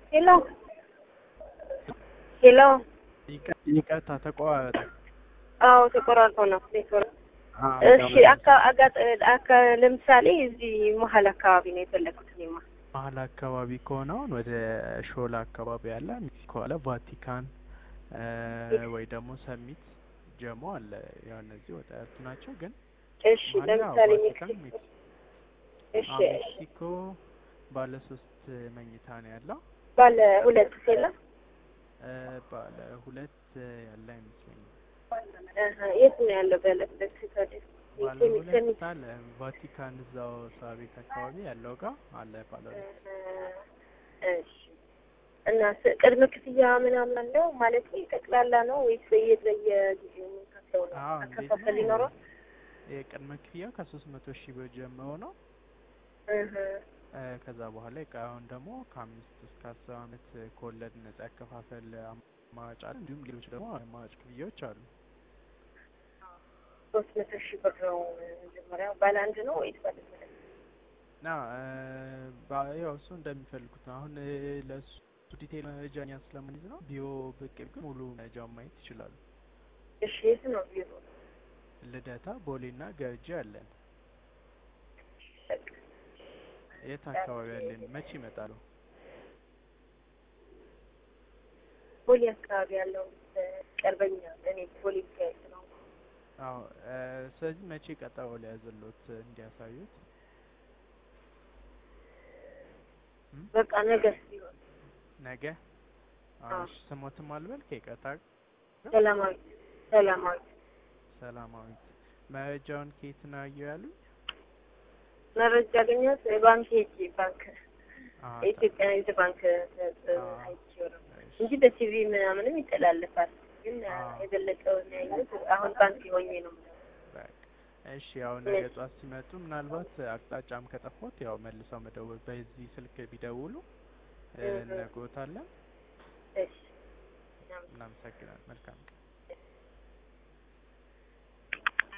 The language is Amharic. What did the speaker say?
ሄሎ ሄሎ። ይቅርታ ተቋረጠ። አዎ ተቆራርጦ ነው ኔትወርክ። አዎ፣ እሺ አካ አጋጥ አካ ለምሳሌ እዚህ መሀል አካባቢ ነው የፈለኩት እኔማ። መሀል አካባቢ ከሆነ አሁን ወደ ሾላ አካባቢ አለ፣ ሜክሲኮ አለ፣ ቫቲካን ወይ ደግሞ ሰሚት ጀሞ አለ። ያው እነዚህ ወጣ ያሉት ናቸው። ግን እሺ መሀል ያው ለምሳሌ ቫቲካን፣ ሜክሲኮ ሜክሲኮ እሺ አዎ፣ እሺ ሜክሲኮ ባለ ሶስት መኝታ ነው ያለው። ባለ ሁለት ሴላ እ ባለ ሁለት ያለ አይመስለኝም። አሀ የት ነው ያለው ባለ ሁለት ታዲያ? ባለ ሴሚ- ሁለት ሴሚ- አለ ቫቲካን እዛው ሳቤት አካባቢ ያለው ጋር አለ ባለ ሁለት እሺ እና ስ- ቅድመ ክፍያ ምናምን አለው ማለት ጠቅላላ ነው ወይስ በየ በየጊዜው የምንከፍለው ነው? አዎ እንዴት አከፋፈል ነው? ይኖረው? የቅድመ ክፍያ ከሶስት መቶ ሺህ ብር ጀምሮ ነው። እህ እ ከዛ በኋላ እቃውን ደግሞ ከአምስት እስከ አስር አመት ከወለድ ነጻ ያከፋፈል አማራጭ አለ። እንዲሁም ሌሎች ደግሞ አማራጭ ክፍያዎች አሉ። ሶስት መቶ ሺህ ብር ነው መጀመሪያው። ባለ አንድ ነው ወይስ ባለ ሁለት? እና እ ባ- ያው እሱ እንደሚፈልጉት ነው። አሁን እ ለእሱ ዲቴል መረጃ እኛ ስለምንይዝ ነው ቢሮ ብቅ ግን ሙሉ መረጃውን ማየት ይችላሉ። እሺ የት ነው ቢሮ? ልደታ፣ ቦሌና ገርጂ አለን። በቃ የት አካባቢ አለን? መቼ ይመጣሉ? ቦሌ አካባቢ ያለው እ ቅርበኛ እኔ ቦሌ ሚካኤል ነው። አዎ እ ስለዚህ መቼ ቀጠሮ ሊያዝሎት እንዲያሳዩት? እም? በቃ ነገ ቢሆን ነገ አዎ፣ አዎ። እሺ። ስሞትም አልበል ከይቅርታ ሰላማዊት ሰላማዊት ሰላማዊት። መረጃውን ከየት ነው ያዩ ያሉኝ? መረጃ ያገኘሁት ባንክ ሄጄ ባንክ አዎ፣ የኢትዮጵያ ንግድ ባንክ ተ- ተ- አዎ። አይቼው ነው እሺ። እንጂ በቲቪ ምናምንም ይተላለፋል። ግን አዎ። የበለጠውን ያየሁት አሁን ባንክ ሆኜ ነው። በቃ እሺ። ያው ነገ ጧት ሲመጡ ምናልባት አቅጣጫም ከጠፎት ያው መልሰው መደወል በዚህ ስልክ ቢደውሉ እ እህ። እነግሮታለን። እሺ እናመሰግናለን። መልካም ቀን።